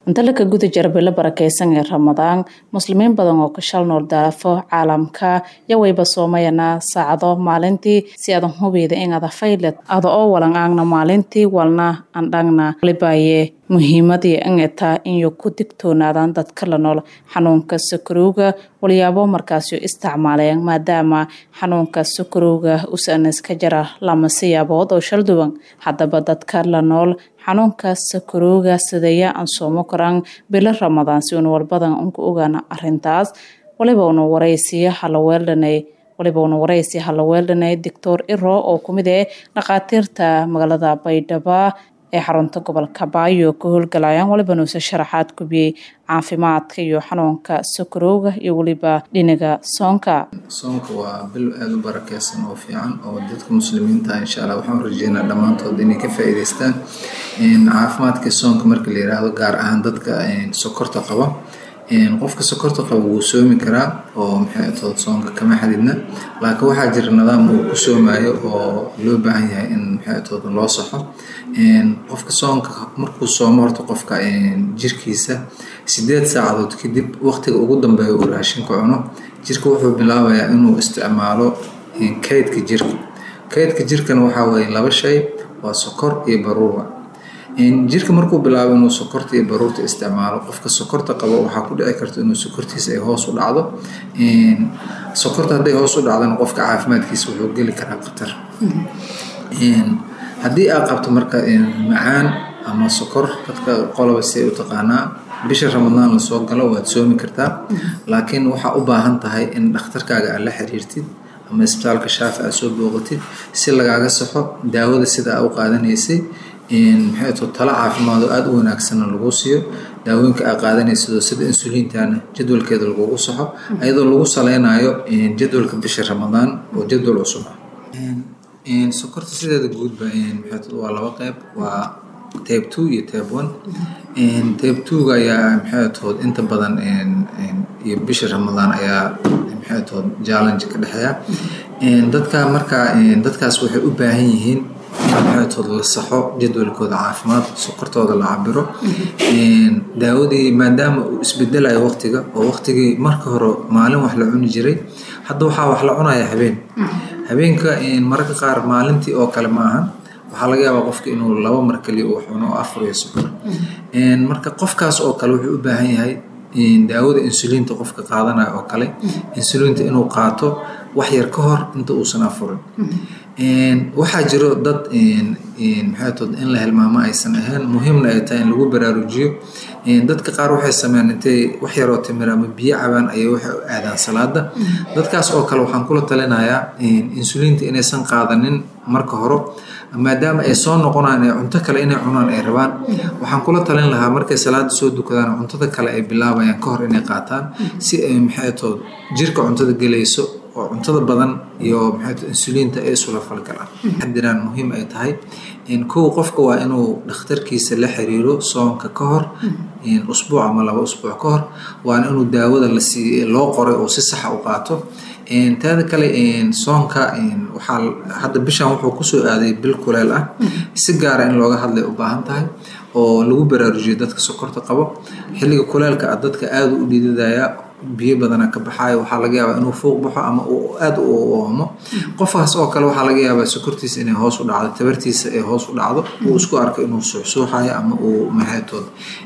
inta laka guda jira bilo barakeysan ee ramadaan muslimiin badan oo ka shal nool daafo caalamka yawayba soomayana saacado maalintii si adan hubeyda inada fayled ada oo walan aagna maalintii walna andhagna libaye muhiimadii ingeta inyo ku digtoonaadaan dadka la nool xanuunka sakarowga walyaabo markaasyo isticmaaleen maadaama xanuunka sakarowga usanas ka jira lama siyaabood oo shal duwan haddaba dadka la nool xanuunka sakarowga sideeya aan soomo karaan bilo ramadaan si una walbadan unka ogaana arintaas waliba una waraysiya halaweeldhanay waliba una waraysi halaweeldhanay doctor iro oo kumid eh dhakhaatiirta magaalada baydhaba ee xarunta gobolka baayo ka howlgalayaan waliba nuuse sharaxaad kubiyey caafimaadka iyo xanuunka sakarowga iyo weliba dhinaga soonka soonka waa bil aada u barakeysan oo fiican oo dadka muslimiinta insha allah waxaan rajeynaa dhammaantood inay ka faa'iideystaan caafimaadka soonka marka la yiraahdo gaar ahaan dadka sokorta qaba qofka sokorta qaba wuu soomi karaa oo maxay tood soonka kama xadidna laakiin waxaa jira nidaam uu ku soomayo oo loo baahan yahay in maxay tood loo saxo qofka soonka markuu soomo horta qofka jirkiisa sideed saacadood kadib waqtiga ugu dambeeya uu raashinka cuno jirka wuxuu bilaabayaa inuu isticmaalo kaydka jirka kaydka jirkana waxaa weeye laba shay waa sokor iyo baruura jirka markuu bilaabo inuu sokorta iyo baruurta isticmaalo qofka sokorta qabo waxaa ku dhici karta inuu sokortiisa ay hoos u dhacdo sokorta hadday hoos u dhacdana qofka caafimaadkiisa wuxuu geli karaa khatar haddii aad qabto marka macaan ama sokor dadka qoloba si ay u taqaanaa bisha ramadaan lasoo galo waad soomi kartaa laakiin waxaa u baahan tahay in dhakhtarkaaga aad la xiriirtid ama isbitaalka shaafi aad soo booqatid si lagaaga saxo daawada sida aa u qaadanaysay maxay to talo caafimaad oo aada u wanaagsanna lagu siiyo daawooyinka aa qaadanaysidoo sida insuliintana jadwalkeeda lagugu saxo ayadoo lagu saleynayo jadwalka bisha ramadaan oo jadwal cusub ah sokorta sideeda guudba waa laba qeyb waa tabe two iyo tabe one tabe twoga ayaa maxay tood inta badan iyo bisha ramadaan ayaa maxay tood challenge ka dhexeeya dadka markaa dadkaas waxay u baahan yihiin maxaytood la saxo jadwalkooda caafimaad sokortooda la cabiro daawadii maadaama uu isbedelayo waqtiga oo waqtigii marka hore maalin wax la cuni jiray hadda waxaa wax la cunaya habeen habeenka mararka qaar maalintii oo kale ma ahan waxaa laga yaabaa qofka inuu laba mar kaliya uu cuno oo afar iyo sokor marka qofkaas oo kale wuxuu u baahan yahay daawada insuliinta qofka qaadanaya oo kale insuliinta inuu qaato wax yar ka hor inta uusan afurin waxaa jiro dad maxaytood in la hilmaamo aysan ahayn muhiimna ay tahay in lagu baraarujiyo dadka qaar waxay sameeyaan intay wax yaroo timir ama biyo cabaan ayay waxay u aadaan salaada dadkaas oo kale waxaan kula talinayaa insuliinta inaysan qaadanin marka hore maadaama ay soo noqonaan ee cunto kale inay cunaan ay rabaan waxaan kula talin lahaa markay salaada soo dukadaan cuntada kale ay bilaabayaan ka hor inay qaataan si ay maxaytood jirka cuntada gelayso oo cuntada badan iyo maxay insuliinta ay isula falgalaan xadiraan muhiim ay tahay kow qofka waa inuu dhakhtarkiisa la xiriiro soonka ka hor usbuuc ama laba usbuuc ka hor waana inuu daawada lasii loo qoray oo si saxa u qaato taada kale soonka waxaa hadda bishan wuxuu kusoo aaday bil kuleel ah si gaara in looga hadlay u baahan tahay oo lagu baraarujiyo dadka sokorta qabo xilliga kuleelka ah dadka aada u dhididaya biyo badana ka baxaayo waxaa laga yaabaa inuu fuuq baxo ama uu aada u oomo qofkaas oo kale waxaa laga yaabaa sokortiisa inay hoos u dhacdo tabartiisa ay hoos u dhacdo uu isku arko inuu suuxsuuxayo ama uu maxaytood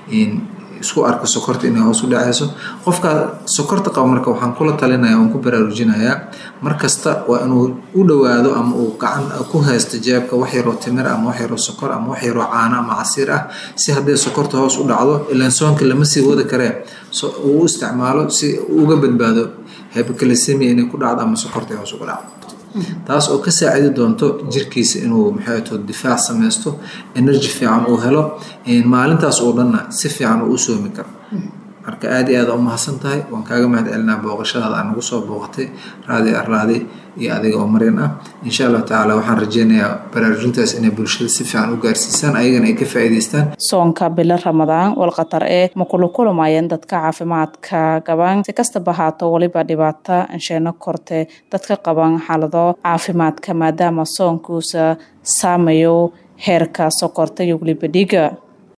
isku arko sokorta inay hoos u dhacayso qofka sokorta qaba marka waxaan kula talinaya waan ku baraarujinayaa mar kasta waa inuu u dhowaado ama uu gacan ku haysto jeebka wax yaroo timir ama wax yaroo sokor ama wax yaroo caano ama casiir ah si hadday sokorta hoos u dhacdo ilaan soonka lama sii wadi karee uu u isticmaalo si uga badbaado hypocalcemia inay ku dhacdo ama sokorta hoos uga dhacdo taas oo ka saacidi doonto jirkiisa inuu maxayto difaac samaysto energy fiican uu helo maalintaas oo dhanna si fiican uu u soomi karo marka aada iyo aada u mahadsan tahay waan kaaga mahad celinaa booqashadaada aan nagu soo booqatay raadi arlaadi iyo adiga oo maryan ah insha allahu tacaala waxaan rajeynayaa baraarujintaas inay bulshada si fiican u gaarsiisaan ayagana ay ka faa'iidaystaan soonka bilo ramadaan walkhatar ee ma kula kulamayeen dadka caafimaadka qabaan si kastaba haato weliba dhibaata ansheeno korte dadka qaban xaalado caafimaadka maadaama soonkuusa saamayo heerka sokorta iyo weliba dhiiga